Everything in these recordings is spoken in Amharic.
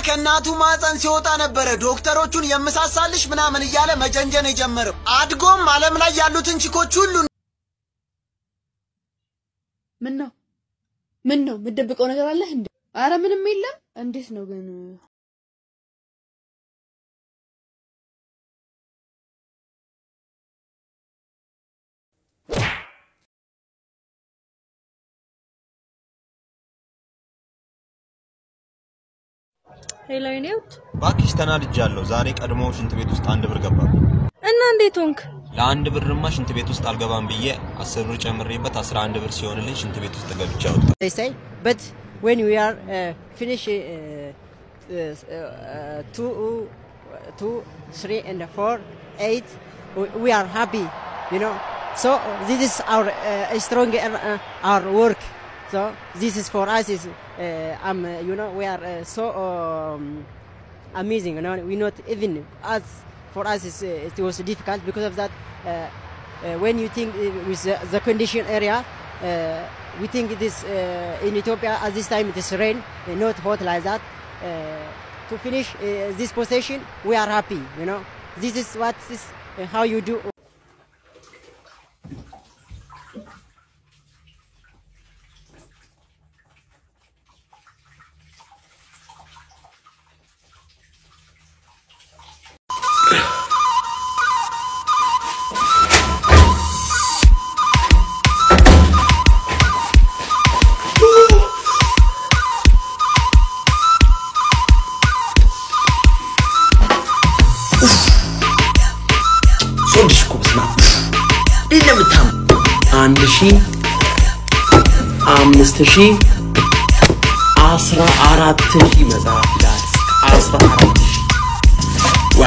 ከእናቱ ማፀን ሲወጣ ነበረ ዶክተሮቹን የምሳሳልሽ ምናምን እያለ መጀንጀን የጀመረው። አድጎም ዓለም ላይ ያሉትን ቺኮች ሁሉ ምን ነው ምን ነው የምትደብቀው ነገር አለህ እንዴ? አረ ምንም የለም። እንዴት ነው ግን? ሄሎ የኔውት ባክሽ ተናድጃለሁ። ዛሬ ቀድሞ ሽንት ቤት ውስጥ አንድ ብር ገባብኝ። እና እንዴት ሆንክ? ለአንድ ብርማ ሽንት ቤት ውስጥ አልገባም ብዬ አስር ብር ጨምሬበት አስራ አንድ ብር ሲሆንልኝ ሽንት ቤት ውስጥ ገብቼ አወጣሁ። they say. But when we are uh, finish uh, uh, uh, two, two, three, and four, eight, we, we are happy, you know. So this is our uh, strong uh, our work. So this is for us is uh, um, you know we are uh, so um, amazing. You know we not even us for us is, uh, it was difficult because of that. Uh, uh, when you think uh, with the, the condition area, uh, we think it is uh, in Ethiopia at this time it is rain, uh, not hot like that. Uh, to finish uh, this position, we are happy. You know, this is what is uh, how you do. ሶድሽ እኮ በስመ አብ እንዴት ነው የምታምሩ? አንድ ሺ አምስት ሺ አስራ አራት ሺ መጽሐፍ ይላል። አስራ አራት ሺ ዋ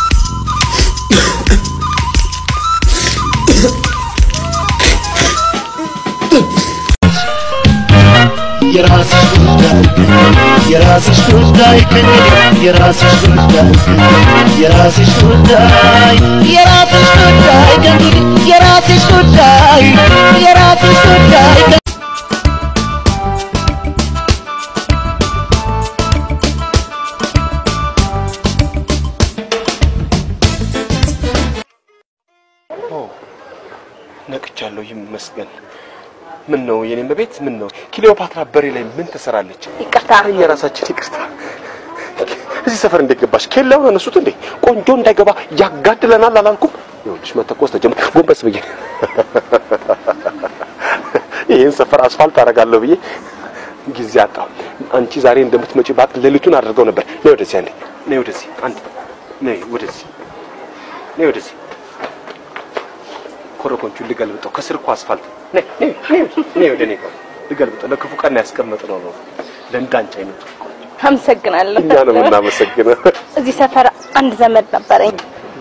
የራስሽ ጉዳይ የራስሽ ጉዳይ ከኔ የራስሽ ጉዳይ የራስሽ ጉዳይ የራስሽ ጉዳይ ከእንግዲህ የራስሽ ጉዳይ የራስሽ ጉዳይ ነቅቻለሁ፣ ይመስገን። ምን ነው የኔም በቤት ምን ነው ክሊዮፓትራ በሬ ላይ ምን ትሰራለች? ይቅርታ እኛ ራሳችን ይቅርታ። እዚህ ሰፈር እንዴት ገባሽ? ኬላውን አነሱት እንዴ? ቆንጆ እንዳይገባ ያጋድለናል አላልኩም? ይኸውልሽ መተኮስ ተጀመረ። ጎንበስ ብዬ ይህን ሰፈር አስፋልት አደርጋለሁ ብዬ ጊዜ አጣሁ። አንቺ ዛሬ እንደምትመጪ ባቅ ሌሊቱን አድርገው ነበር። ነይ ወደዚህ አንዴ፣ ነይ ወደዚህ አንዴ፣ ነይ ወደዚህ፣ ነይ ወደዚህ ኮረኮንቹን ልገልብጠው። ከስር እኮ አስፋልት ነይ ነይ ነይ ነይ ወደ እኔ ጋር ልገልብጠው። ለክፉ ቀን ያስቀመጥነው ነው ለእንዳንቺ አይነቱ። አመሰግናለሁ። እኛ ነው የምናመሰግነው። እዚህ ሰፈር አንድ ዘመድ ነበረኝ።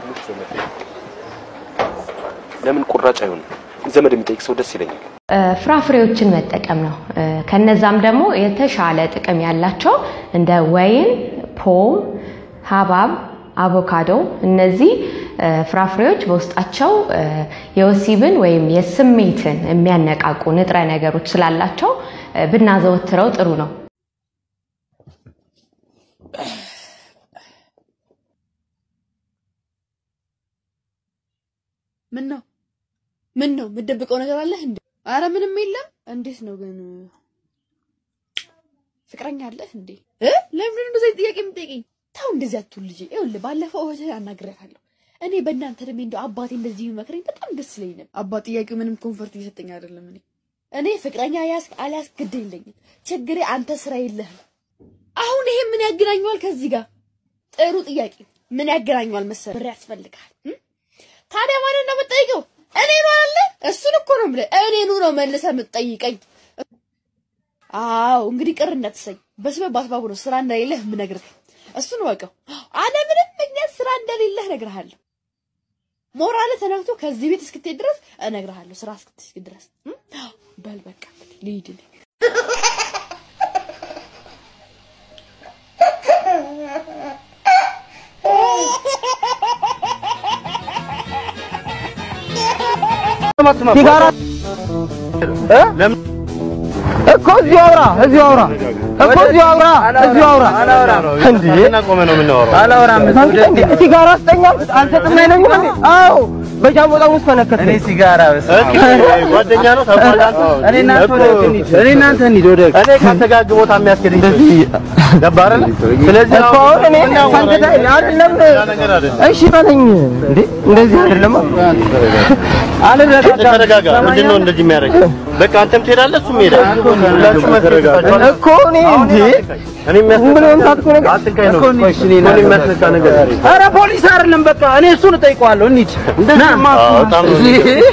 ለምን ቁራጭ አይሆንም? ዘመድ የሚጠይቅ ሰው ደስ ይለኛል። ፍራፍሬዎችን መጠቀም ነው። ከነዛም ደግሞ የተሻለ ጥቅም ያላቸው እንደ ወይን፣ ፖም፣ ሀባብ፣ አቮካዶ እነዚህ ፍራፍሬዎች በውስጣቸው የወሲብን ወይም የስሜትን የሚያነቃቁ ንጥረ ነገሮች ስላላቸው ብናዘወትረው ጥሩ ነው። ምን ነው ምን ነው የምትደብቀው ነገር አለህ እንዴ? አረ ምንም የለም። እንዴት ነው ግን? ፍቅረኛ አለህ እንዴ? እ ለምን እንደዚህ አይነት ጥያቄ የምትጠይቀኝ? ተው እንደዚህ አትሁን ልጄ። ይኸውልህ ባለፈው እህትህ አናግሬያታለሁ። እኔ በእናንተ እድሜ እንደው አባቴ እንደዚህ ቢመክረኝ በጣም ደስ ይለኝ ነበር። አባት ጥያቄው ምንም ኮንፈርት እየሰጠኝ አይደለም። እኔ እኔ ፍቅረኛ ያዝክ አልያዝክ ግድ የለኝም። ችግሬ አንተ ስራ የለህም። አሁን ይሄ ምን ያገናኘዋል ከዚህ ጋር? ጥሩ ጥያቄ። ምን ያገናኘዋል መሰለህ? ብር ያስፈልግሃል። እም? ታዲያ ማንን ነው የምትጠይቀው? እኔ ነው አለ። እሱን እኮ ነው የምልህ። እኔኑ ነው መልሰህ የምትጠይቀኝ። አዎ እንግዲህ ቅር እንዳትሰኝ። በስበብ በአስባቡ ነው ስራ እንደሌለህ የምነግርህ። እሱን ወቀው። አለምንም ምክንያት ስራ እንደሌለህ እነግርሃለሁ። ሞራልህ ተነክቶ ከዚህ ቤት እስክትሄድ ድረስ እነግርሃለሁ። ስራ እስክትሄድ ድረስ እም? በል በቃ እንግዲህ ልሂድ እኔ። ሲጋራ እኮ እዚሁ አውራ እዚሁ አውራ እኮ እዚሁ አውራ እዚሁ አውራ እንዴ ቆመ ነው የምናወራው። አላወራም እንዴ ሲጋራ ስጠኛ አልሰጥም አይለኝም እንዴ አዎ በጃቦጣ ውስጥ ፈነከተ እኔ ሲጋራ ጓደኛ ነው ታውቃለህ። እኔ እናንተ ወደ እኔ እናንተ እንሂድ ወደ እኔ ካንተ ጋር ግቦታ የሚያስኬደኝ እንደዚህ ገባህ አይደል? ስለዚህ እኮ አሁን እኔ ካንተ ጋር አይደለም እሺ በለኝ እንዴ እንደዚህ አይደለም አልረጋጋም ተረጋጋ። ምንድን ነው እንደዚህ የሚያደርግ? በቃ አንተም ትሄዳለህ፣ እሱም ይሄዳል። ሁላችሁ መተረጋጋችሁ እኮ እኔ እንዴ እኔ የሚያስነካ ምን የምታጥቁ ነገር አትንካኝ ነው እኮ እኔ እኮ እኔ የሚያስነካ ነገር ኧረ ፖሊስ አይደለም በቃ እኔ እሱን እጠይቀዋለሁ እንሂድ እንደዚህማ እሱ በጣም ነው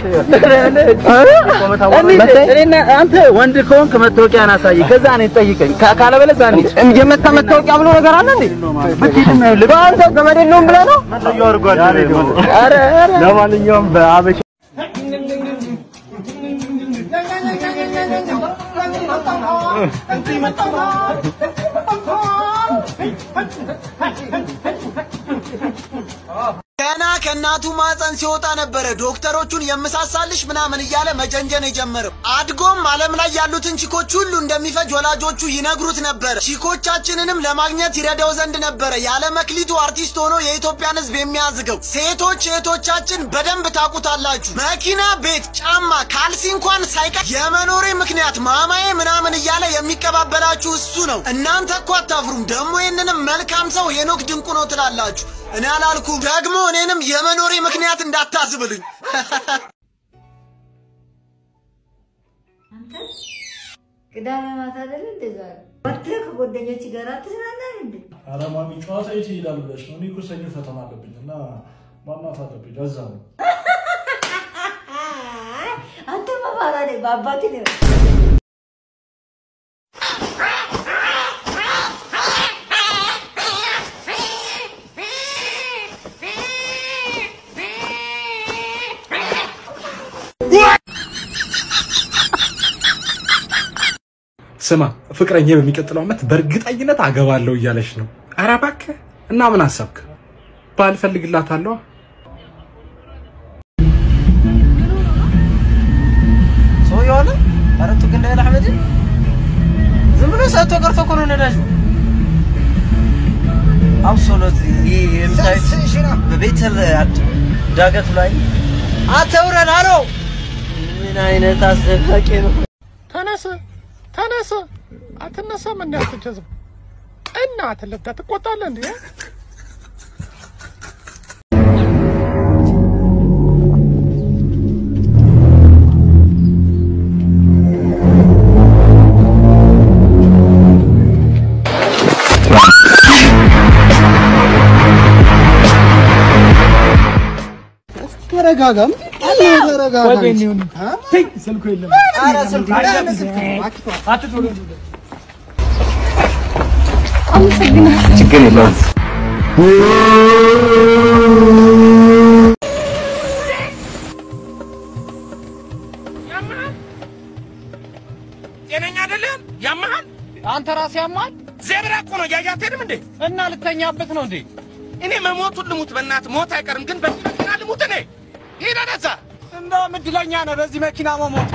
እንሂድ እኔና አንተ ወንድ ከሆንክ መታወቂያን አሳይ ከዛ እኔን ጠይቀኝ ካ- ካለበለዚያ እንሂድ የመታ መታወቂያ ብሎ ነገር አለ እንዴ ብትሄድም ይኸውልህ በአንተ ገመድ የለውም ብለህ ነው ኧረ ኧረ ለማንኛውም በአበሻ ገና ከእናቱ ማፀን ሲወጣ ነበረ ዶክተሮቹን የምሳሳልሽ ምናምን እያለ መጀንጀን የጀመረው። አድጎም ዓለም ላይ ያሉትን ቺኮች ሁሉ እንደሚፈጅ ወላጆቹ ይነግሩት ነበር። ቺኮቻችንንም ለማግኘት ይረዳው ዘንድ ነበረ ያለ መክሊቱ አርቲስት ሆኖ የኢትዮጵያን ሕዝብ የሚያዝገው። ሴቶች እህቶቻችን በደንብ ታውቁታላችሁ። መኪና፣ ቤት፣ ጫማ፣ ካልሲ እንኳን ሳይቀር የመኖሬ ምክንያት ማማዬ ምናምን እያለ የሚቀባበላችሁ እሱ ነው። እናንተ እኮ አታፍሩም። ደግሞ ይህንንም መልካም ሰው ሄኖክ ድንቁ ነው ትላላችሁ። እኔ አላልኩ ደግሞ እኔንም የመኖሬ ምክንያት እንዳታዝብሉኝ። ቅዳሜ ማታ አይደል እንደ ዛሬ ወጥተህ ከጓደኞች ጋር ትዝናናለህ እንዴ? ኧረ ማሚ ጨዋታ የት ይሄዳል ብለሽ ነው? እኔ እኮ ሰኞ ፈተና አለብኝ እና ማማት አለብኝ። ለዛ ነው አንተ መፋራ ነህ በአባት ነው። ስማ ፍቅረኛ በሚቀጥለው ዓመት በእርግጠኝነት አገባለሁ እያለች ነው። ኧረ እባክህ እና ምን አሰብክ? ባል ፈልግላታለሁ። ሰውዬው አለ ኧረ ቱክ እንዳይል አሕመድ ዝም ብሎ ሰጥቶ ቀርቶ እኮ ነው ነዳጁ አብሶሉት ይህ የምታዩት በቤተል ዳገቱ ላይ አተውረን አሎ ምን አይነት አስደናቂ ነው ተነስ ተነስ፣ አትነሳም እንዴ? አትጀዝም እና ትልብታ ትቆጣለህ እንዴ? ተረጋጋ ተረጋጋ ስልኩ የለም። ኧረ ስልኩ ችግር የለውም። ጤነኛ አይደለም? ያመሃል? አንተ ራስህ ያማል ዜብራ እኮ ነው እያየህ አትሄድም እንዴ? እና ልተኛበት ነው እንዴ? እኔ መሞቱን ልሙት፣ በእናትህ ሞት አይቀርም፣ ግን በዚህ መኪና ልሙት እኔ። ሂድ ወደዛ። እንደውም እድለኛ ነህ በዚህ መኪና መሞት።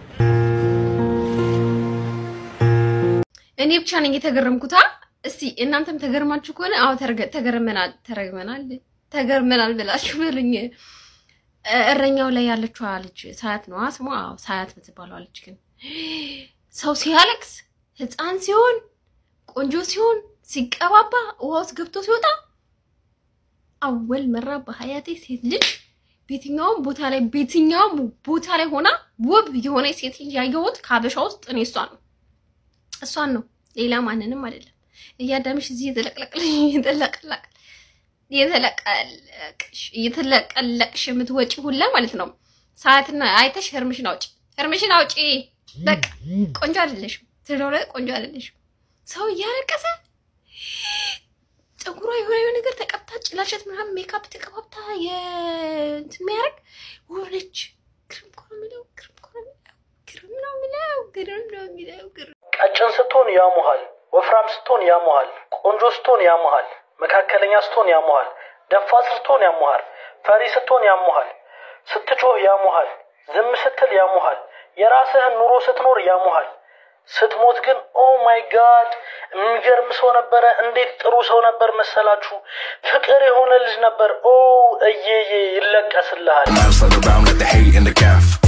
እኔ ብቻ ነኝ የተገረምኩታ። እስቲ እናንተም ተገርማችሁ ከሆነ አዎ ተርገ- ተገርመናል ተረግመናል ተገርመናል ብላችሁ በሉኝ። እ- እረኛው ላይ ያለችዋ ልጅ ሳያት ነዋ ስሟ። አዎ ሳያት የምትባለዋ ልጅ ግን ሰው ሲያለቅስ ህፃን ሲሆን ቆንጆ ሲሆን ሲቀባባ ውሃ ውስጥ ገብቶ ሲወጣ አወል መራ በሀያቴ ሴት ልጅ በየትኛውም ቦታ ላይ በየትኛውም ቦታ ላይ ሆና ውብ የሆነ ሴት ልጅ ያየሁት ከሀበሻ ውስጥ እኔ እሷን ነው እሷን ነው ሌላ ማንንም አይደለም። እያዳምሽ እዚህ የተለቅለቅልሽ የተለቀለቅ የተለቀለቅሽ እየተለቀለቅሽ የምትወጪ ሁላ ማለት ነው። ሰዓትና አይተሽ ህርምሽን አውጪ፣ ህርምሽን አውጪ። በቃ ቆንጆ አይደለሽም፣ ትዳር ላይ ቆንጆ አይደለሽም። ሰው እያለቀሰ ፀጉሯ የሆነ የሆነ ነገር ተቀብታ ጭላሸት ምናምን ሜካፕ ተቀባብታ የእንትን የሚያደርግ ውብ ነች። ግርም እኮ ነው የሚለው ግርም እኮ ነው የሚለው ግርም ነው የሚለው ግርም ነው የሚለው ግርም ቀጭን ስትሆን ያሙሃል፣ ወፍራም ስትሆን ያሙሃል፣ ቆንጆ ስትሆን ያሙሃል፣ መካከለኛ ስትሆን ያሙሃል፣ ደፋር ስትሆን ያሙሃል፣ ፈሪ ስትሆን ያሙሃል፣ ስትጮህ ያሙሃል፣ ዝም ስትል ያሙሃል፣ የራስህን ኑሮ ስትኖር ያሙሃል፣ ስትሞት ግን ኦ ማይ ጋድ የሚገርም ሰው ነበረ። እንዴት ጥሩ ሰው ነበር መሰላችሁ። ፍቅር የሆነ ልጅ ነበር። ኦ እየዬ ይለቀስልሃል። Miles further around, let the hate in the calf.